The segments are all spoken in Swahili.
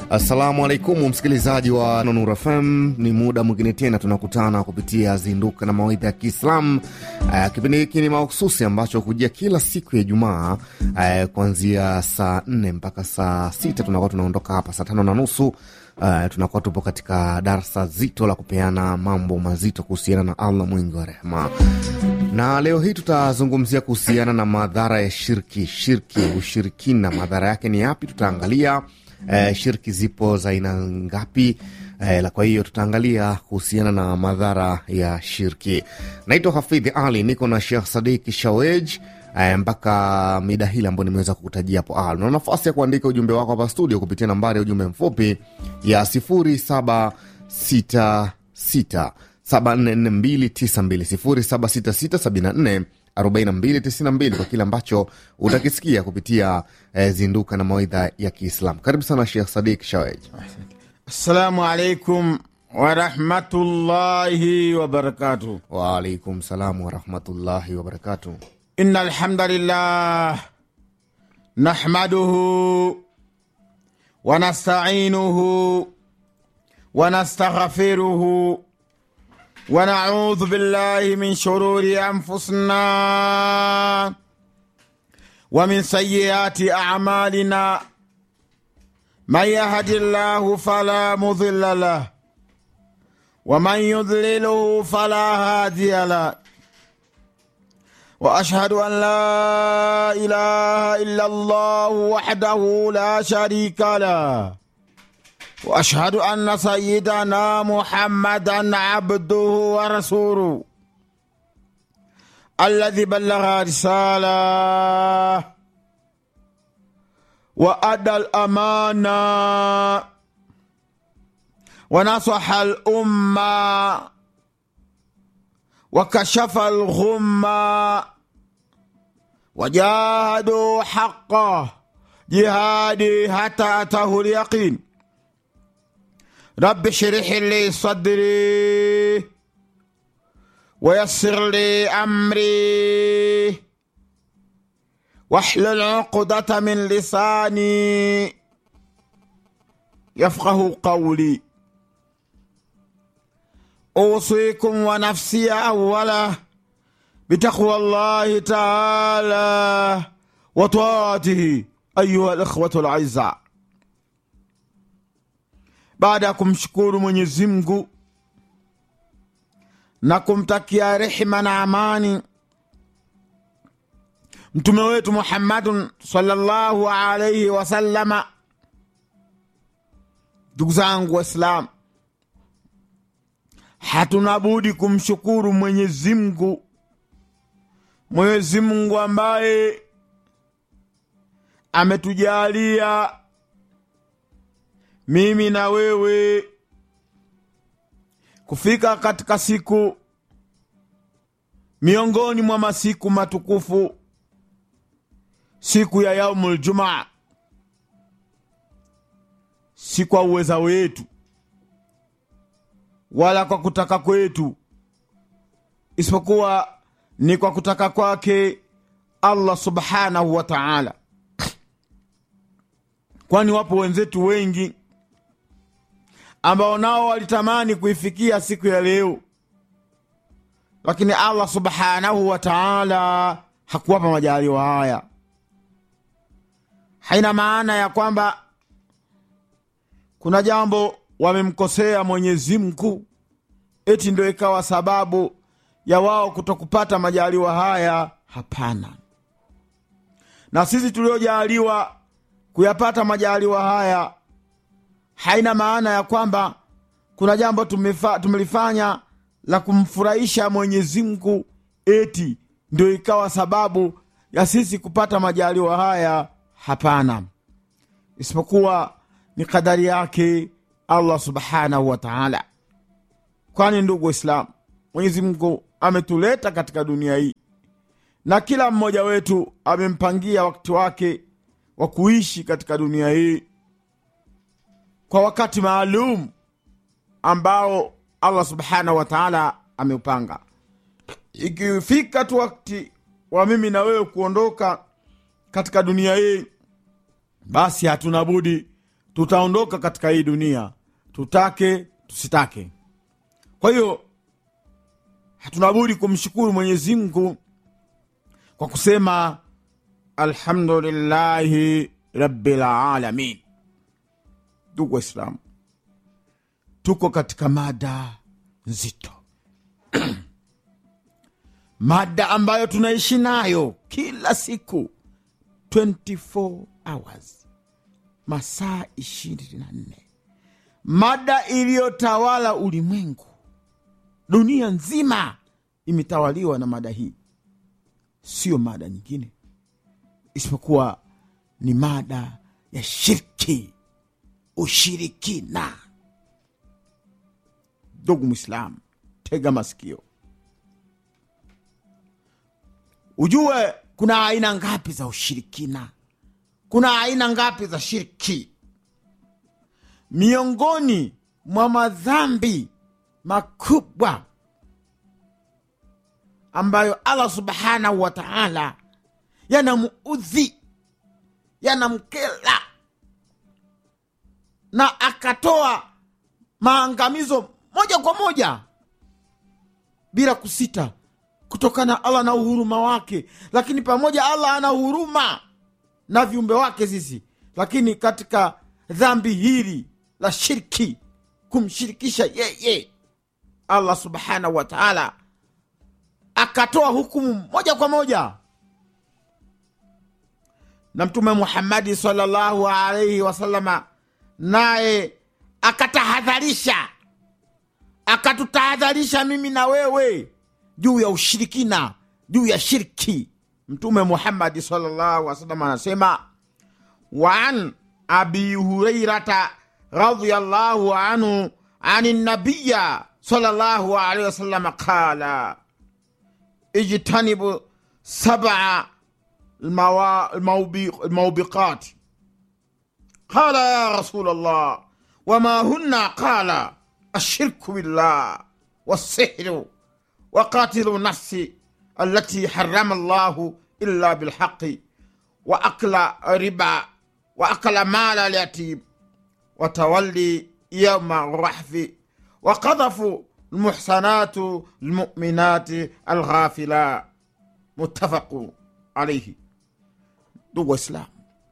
Assalamu alaikum msikilizaji wa Nonur FM, ni muda mwingine tena tunakutana kupitia Zinduka na Mawaidha ya Kiislam. Uh, kipindi hiki ni mahususi ambacho hujia kila siku ya Ijumaa uh, kuanzia saa nne mpaka saa sita tunakuwa tunaondoka hapa saa tano na nusu. Uh, tunakuwa tupo katika darsa zito la kupeana mambo mazito kuhusiana na Allah mwingi wa rehema na leo hii tutazungumzia kuhusiana na madhara ya shirki. Shirki, ushirikina, madhara yake ni yapi? Tutaangalia eh, shirki zipo za aina ngapi? Eh, la kwa hiyo tutaangalia kuhusiana na madhara ya shirki. Naitwa Hafidhi Ali, niko na Shekh Sadik Shawej eh, mpaka mida hili ambayo nimeweza kukutajia hapo awali. Una nafasi ya kuandika ujumbe wako hapa studio kupitia nambari ya ujumbe mfupi ya sifuri saba sita sita 744292 kwa kile ambacho utakisikia kupitia eh, zinduka na mawaidha ya Kiislamu. Karibu sana Shekh Sadik Shawej. Assalamu alaikum warahmatullahi wabarakatuh. Waalaikum salam warahmatullahi wabarakatuh. Inna alhamdulillah nahmaduhu wa nasta'inuhu wa nastaghfiruhu wa na'udhu billahi min shururi anfusina wa min sayyiati a'malina man yahdillahu fala mudilla lah wa man yudlilhu fala hadiya lah واشهد ان لا اله الا الله وحده لا شريك له واشهد ان سيدنا محمدا عبده ورسوله الذي بلغ رساله وادى الامانه ونصح الامه وكشف الغمة وجاهدوا حقه جهادي حتى أتاه اليقين رب اشرح لي صدري ويسر لي أمري واحلل عقدة من لساني يفقه قولي أوصيكم ونفسي أولا بتقوى الله تعالى وطاعته أيها الإخوة الأعزاء baada ya kumshukuru Mwenyezi Mungu na kumtakia rehema na amani mtume wetu Muhammadun sallallahu alaihi wasallama, ndugu zangu Waislamu, hatuna budi kumshukuru Mwenyezi Mungu, Mwenyezi Mungu ambaye ametujalia mimi na wewe kufika katika siku miongoni mwa masiku matukufu, siku ya yaumul Jumaa, si kwa uweza wetu wala kwa kutaka kwetu, isipokuwa ni kwa kutaka kwake Allah subhanahu wa ta'ala. Kwani wapo wenzetu wengi ambao nao walitamani kuifikia siku ya leo, lakini Allah subhanahu wa ta'ala hakuwapa majaliwa haya. Haina maana ya kwamba kuna jambo wamemkosea Mwenyezi Mungu eti ndio ikawa sababu ya wao kutokupata majaliwa haya. Hapana, na sisi tuliojaliwa kuyapata majaliwa haya, haina maana ya kwamba kuna jambo tumefa, tumelifanya la kumfurahisha Mwenyezi Mungu eti ndio ikawa sababu ya sisi kupata majaliwa haya. Hapana, isipokuwa ni kadari yake Allah subhanahu wa ta'ala. Kwani ndugu Waislamu, Mwenyezi Mungu ametuleta katika dunia hii na kila mmoja wetu amempangia wakati wake wa kuishi katika dunia hii kwa wakati maalum ambao Allah subhanahu wa ta'ala ameupanga. Ikifika tu wakati wa mimi na wewe kuondoka katika dunia hii, basi hatuna budi tutaondoka katika hii dunia tutake tusitake kwa hiyo hatunabudi kumshukuru mwenyezi mungu kwa kusema alhamdulillahi rabbil alamin ndugu waislamu tuko katika mada nzito mada ambayo tunaishi nayo kila siku 24 hours masaa 24 mada iliyotawala ulimwengu dunia nzima imetawaliwa na mada hii siyo mada nyingine isipokuwa ni mada ya shirki ushirikina ndugu mwislamu tega masikio ujue kuna aina ngapi za ushirikina kuna aina ngapi za shirki miongoni mwa madhambi makubwa ambayo allah subhanahu wa taala yanamuudhi yanamkela na akatoa maangamizo moja kwa moja bila kusita kutokana allah na uhuruma wake lakini pamoja allah ana huruma na viumbe wake sisi lakini katika dhambi hili la shirki kumshirikisha yeye allah subhanahu wa taala akatoa hukumu moja kwa moja na mtume muhammadi salllahu alaihi wasalama naye akatahadharisha akatutahadharisha mimi na wewe juu ya ushirikina juu ya shirki mtume muhammadi salllahu wasalam anasema waan abi hurairata radiallahu anhu ani nabiya salllahu alaihi wasalama qala ijtanibu sabaa الموا... الموبق... الموبقات قال يا رسول الله وما هن قال الشرك بالله والسحر وقاتل النفس التي حرم الله إلا بالحق وأكل ربا وأكل مال اليتيم وتولي يوم الرحف وقذف المحسنات المؤمنات الغافلات متفق عليه ndugu waislamu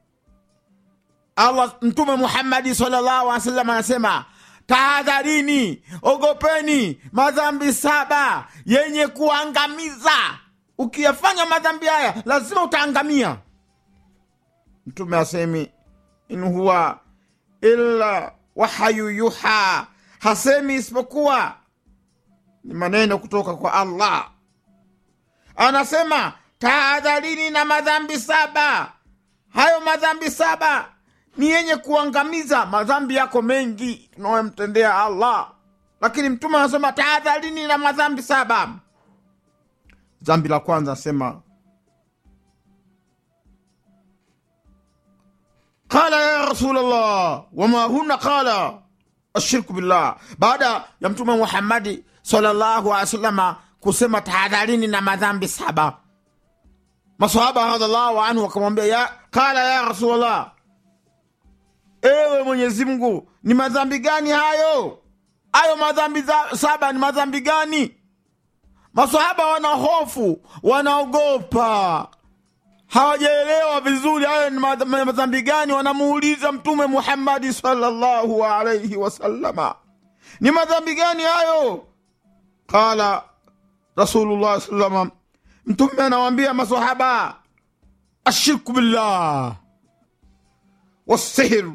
allah mtume muhammadi salllahu alih wasallam anasema tahadharini ogopeni madhambi saba yenye kuangamiza ukiyafanya madhambi haya lazima utaangamia mtume asemi in huwa illa wahayu yuha hasemi isipokuwa ni maneno kutoka kwa allah anasema tahadharini na madhambi saba hayo madhambi saba ni yenye kuangamiza madhambi yako mengi tunayomtendea allah lakini mtume anasema tahadharini na madhambi saba dhambi la kwanza anasema qala ya rasulllah wama huna qala ashirku billah baada ya mtume muhammadi salllahu alehi wasalama kusema tahadharini na madhambi saba masahaba radhiallahu anhu wakamwambia ya qala ya rasulllah ewe mwenyezi mungu ni madhambi gani hayo hayo madhambi za, saba ni madhambi gani masahaba wana hofu wanaogopa hawajaelewa vizuri hayo ni madh- madhambi gani wanamuuliza mtume muhammadi salllahu alaihi wasallama ni madhambi gani hayo qala rasulullah salama mtume anawambia masahaba ashirku billah والسحر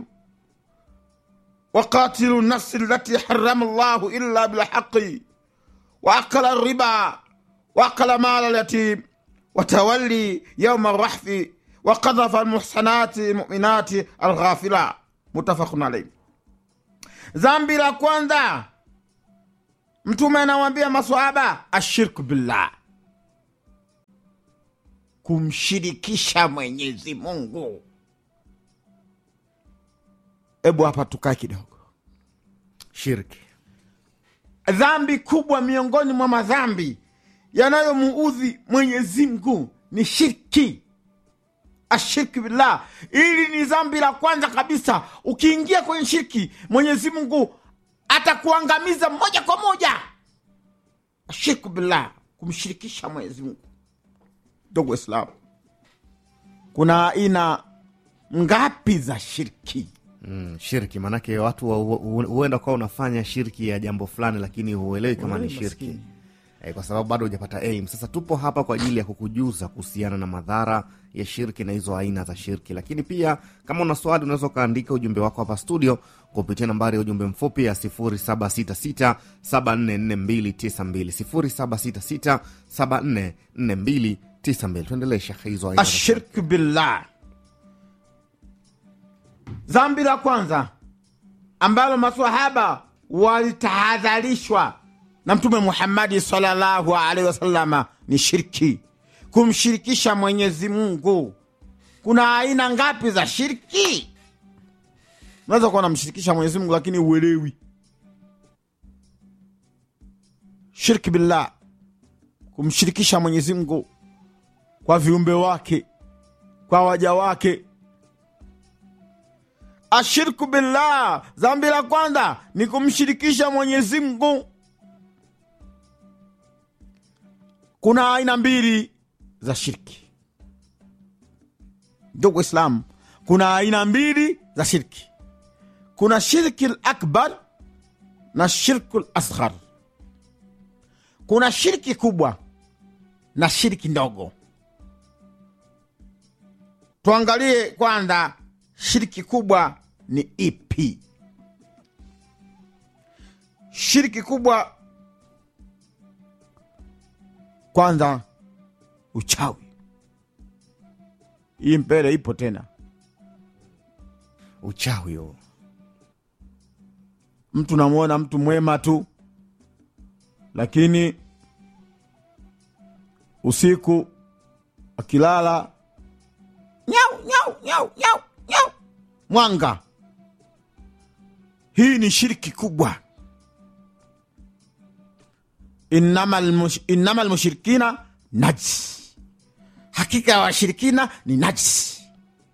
وقاتل النفس التي حرم الله إلا بالحق وأكل الربا وأكل مال اليتيم وتولي يوم الرحف وقذف المحسنات المؤمنات الغافلة متفق عليه ذنبي la kwanza mtume anawambia maswahaba ashirku billah kumshirikisha mwenyezi mungu hebu hapa tukae kidogo shirki dhambi kubwa miongoni mwa madhambi yanayomuudhi mwenyezi mungu ni shirki ashirki billah. Ili ni dhambi la kwanza kabisa. Ukiingia kwenye shirki, Mwenyezi Mungu atakuangamiza moja kwa moja. Ashirku billah, kumshirikisha Mwenyezi Mungu. Ndugu Waislamu, kuna aina ngapi za shirki? Mm, shirki maanake watu wa- hu- huenda kuwa unafanya shirki ya jambo fulani lakini huelewi kama ni Huelewi shirki maskini. eh, kwa sababu bado hujapata aim. Sasa tupo hapa kwa ajili ya kukujuza kuhusiana na madhara ya shirki na hizo aina za shirki, lakini pia kama una swali unaweza ukaandika ujumbe wako hapa studio kupitia nambari ya ujumbe mfupi ya 0766744292 0766744292. Tuendelee shekhe, hizo aina za Ashirku billah, dhambi la kwanza ambalo masahaba walitahadharishwa na Mtume Muhammadi sallallahu alaihi wasallama ni shirki, kumshirikisha Mwenyezi Mungu. Kuna aina ngapi za shirki? Unaweza kuwa namshirikisha Mwenyezi Mungu lakini uelewi. Shirki billah, kumshirikisha Mwenyezi Mungu kwa viumbe wake, kwa waja wake. Ashirku billah, dhambi la kwanza ni kumshirikisha Mwenyezi Mungu. Kuna aina mbili za shirki, ndugu Waislamu, kuna aina mbili za shirki. Kuna shirki akbar na shirku asghar. Kuna shirki kubwa na shirki ndogo. Tuangalie kwanza shiriki kubwa ni ipi? Shiriki kubwa kwanza, uchawi. Hii mbele ipo tena. uchawi huo. Mtu namwona mtu mwema tu, lakini usiku akilala nyau nyau nyau nyau nyau mwanga. Hii ni shiriki kubwa. Innama almush- innama almushrikina najis, hakika ya washirikina ni najisi.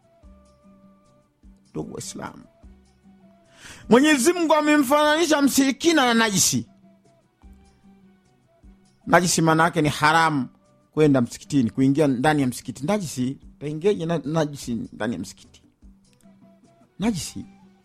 Ndugu Waislamu, Mwenyezi Mungu amemfananisha mshirikina na najisi. Najisi maana yake ni haramu kwenda msikitini, kuingia ndani ya msikiti. Najisi taingiaje na, najisi ndani ya msikiti? Najisi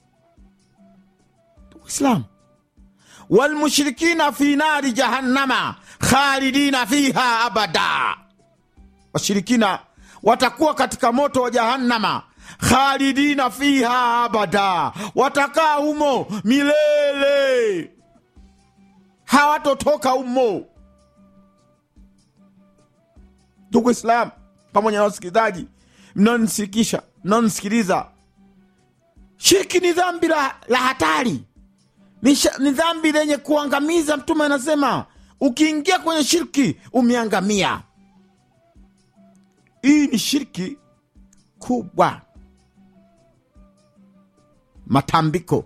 Islam, walmushrikina fi nari jahannama khalidina fiha abada, washirikina watakuwa katika moto wa jahannama khalidina fiha abada, watakaa humo milele, hawatotoka humo. Ndugu Islam pamoja na wasikilizaji mnaonisikisha, mnaonisikiliza, shirki ni dhambi la, la hatari, ni, sha- ni dhambi lenye kuangamiza. Mtume anasema ukiingia kwenye shirki umeangamia. Hii ni shirki kubwa. Matambiko,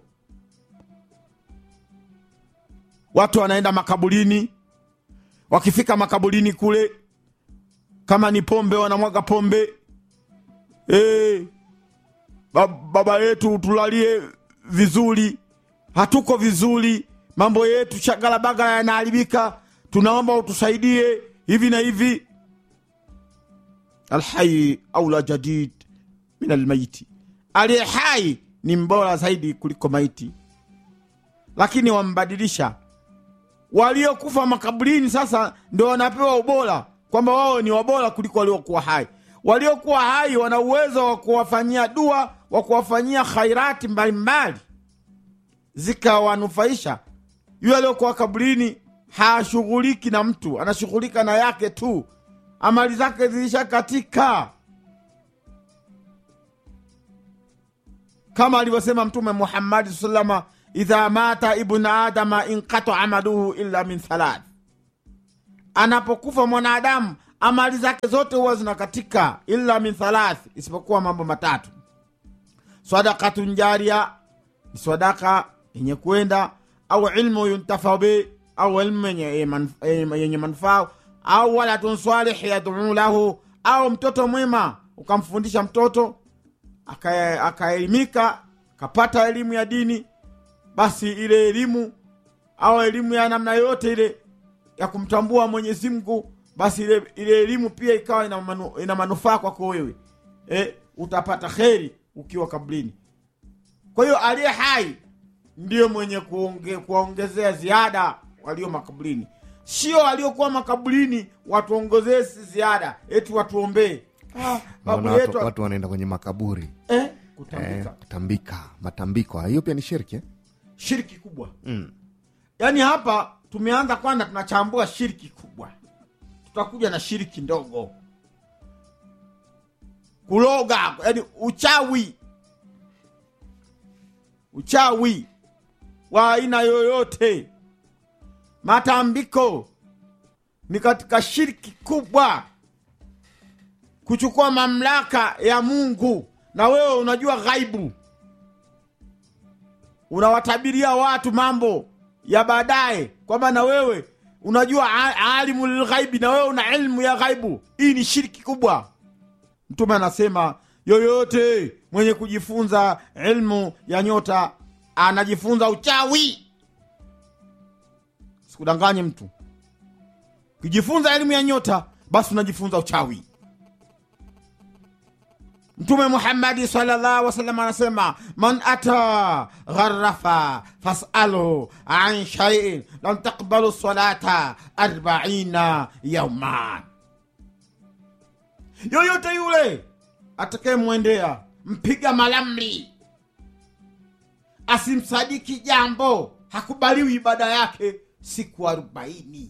watu wanaenda makaburini, wakifika makaburini kule kama ni pombe wanamwaga pombe Eh, ba- baba yetu tulalie vizuri, hatuko vizuri, mambo yetu shagalabagala yanaharibika, tunaomba utusaidie hivi na hivi. Alhayi aula jadid min almaiti, aliye hai ni mbora zaidi kuliko maiti, lakini wambadilisha waliokufa makaburini sasa ndo wanapewa ubora kwamba wao ni wabora kuliko waliokuwa hai. Waliokuwa hai wana uwezo wa kuwafanyia dua, wa kuwafanyia khairati mbalimbali zikawanufaisha. Yule aliyokuwa kaburini hashughuliki na mtu, anashughulika na yake tu, amali zake zilishakatika, kama alivyosema Mtume Muhammadi salama, idha mata ibnu adama inqata amaluhu illa min thalath, anapokufa mwanadamu amali zake zote huwa zinakatika, illa min thalath, isipokuwa mambo matatu: sadakatun jaria, ni sadaka yenye kwenda, au ilmu yuntafau bi, au ilmu yenye manf- yenye manufaa, au waladun salih yaduu lahu, au mtoto mwema ukamfundisha mtoto aka- akaelimika akapata elimu ya dini basi ile elimu au elimu ya namna yoyote ile ya kumtambua mwenyezi mungu basi ile, ile elimu pia ikawa ina, manu, ina manufaa kwako wewe e, utapata kheri ukiwa kablini kwa hiyo aliye hai ndiyo mwenye kuonge, kuwaongezea ziada walio makaburini sio waliokuwa makaburini watuongezee si ziada eti watuombee ah, babu naona yetu watu, watu wanaenda kwenye makaburi eh, eh, kutambika kutambika matambiko hiyo pia ni shirki eh? shiriki kubwa mm. yaani hapa tumeanza kwanza tunachambua shiriki kubwa tutakuja na shiriki ndogo kuloga yani uchawi uchawi wa aina yoyote matambiko ni katika shiriki kubwa kuchukua mamlaka ya mungu na wewe unajua ghaibu unawatabiria watu mambo ya baadaye kwamba na wewe unajua a- alimu lilghaibi na wewe una ilmu ya ghaibu hii ni shiriki kubwa mtume anasema yoyote mwenye kujifunza ilmu ya nyota anajifunza uchawi sikudanganye mtu ukijifunza elimu ya nyota basi unajifunza uchawi mtume muhammadi salllah wasalam anasema man ata gharafa fasalu an shaiin lam takbalu salata arbaina yauman yoyote yule atakayemwendea mpiga malamli asimsadiki jambo hakubaliwi ibada yake siku arobaini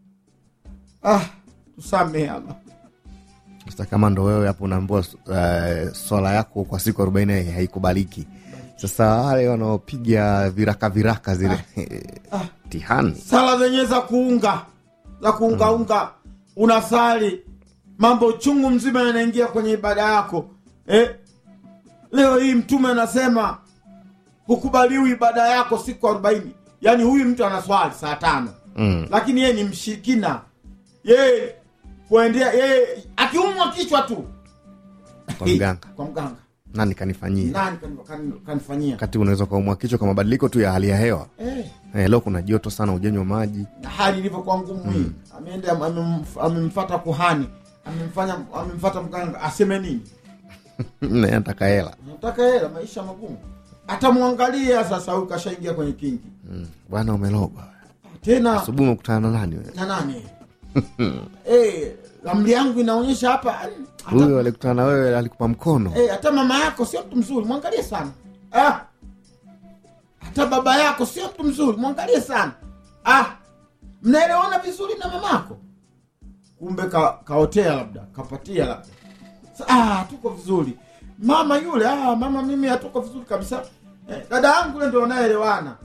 ah, tusamehe Allah. sasa kama ndo wewe hapo unaambua uh, swala yako kwa siku arobaini haikubaliki sasa wale wanaopiga viraka viraka zile tihani sala zenyewe za kuunga za kuungaunga unasali mambo chungu mzima yanaingia kwenye ibada yako eh? leo hii mtume anasema hukubaliwi ibada yako siku arobaini yaani huyu mtu anaswali saa tano mm. lakini yeye ni mshirikina yeye kuendea yeye akiumwa kichwa tu kwa mganga kwa mganga nani kanifanyia nani kan- kan- kanifanyia wakati unaweza ukaumwa kichwa kwa mabadiliko tu ya hali ya hewa eh. eh, leo kuna joto sana ujenywa maji na hali ilivyokuwa ngumu hii ameenda amemf- amemfata kuhani amemfanya amemfata mganga aseme nini naye anataka hela nataka hela maisha magumu atamwangalia sasa huyu kashaingia kwenye kingi Mm. bwana umelogwa tena asubuhi umekutana na nani wewe na nani eh, ramli yangu inaonyesha hapa hata, huyo alikutana na wewe alikupa mkono eh, hata mama yako sio mtu mzuri mwangalie sana ah. hata baba yako sio mtu mzuri mwangalie sana ah. mnaelewana vizuri na mamako kumbe ka, kaotea labda kapatia labda Sa- ah, tuko vizuri mama yule ah, mama mimi hatuko vizuri kabisa eh, dada yangu ule ndio wanaelewana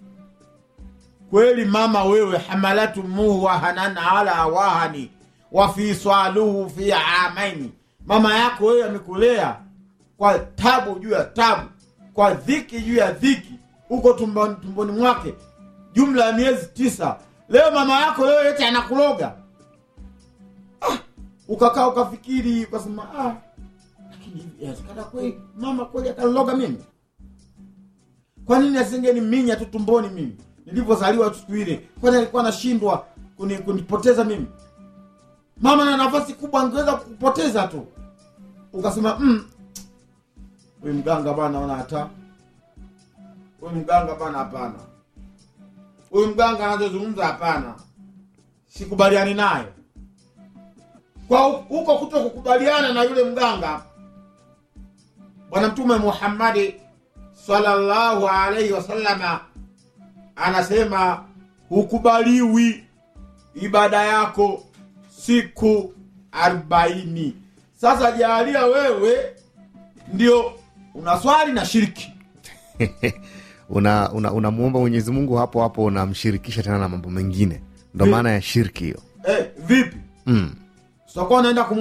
kweli mama wewe hamalatu muhu wahanan ala wahani wafiswaluhu fi amaini mama yako wewe amekulea kwa tabu juu ya tabu kwa dhiki juu ya dhiki huko tumboni, tumboni mwake jumla ya miezi tisa leo mama yako leo yote anakuloga ah, ukakaa ukafikiri ukasema ah, lakini hivi inawezekana kweli mama kweli akaniloga mimi kwa nini asingeniminya tu tumboni mimi nilivyozaliwa tu siku ile kwani alikuwa anashindwa kuni, kunipoteza mimi mama na nafasi kubwa angeweza kukupoteza tu ukasema mm, huyu mganga bana ona hata huyu mganga bana hapana huyu mganga anazozungumza hapana sikubaliani naye kwa hu- huko kuto kukubaliana na yule mganga bwana mtume muhammadi sallallahu alaihi wasallama anasema hukubaliwi ibada yako siku arobaini sasa jaalia wewe ndio unaswali na shiriki unamuomba una, unamuomba mwenyezi mungu hapo hapo unamshirikisha tena na mambo mengine ndo Vi- maana ya shirki hiyo eh, vipi mm. tutakuwa unaenda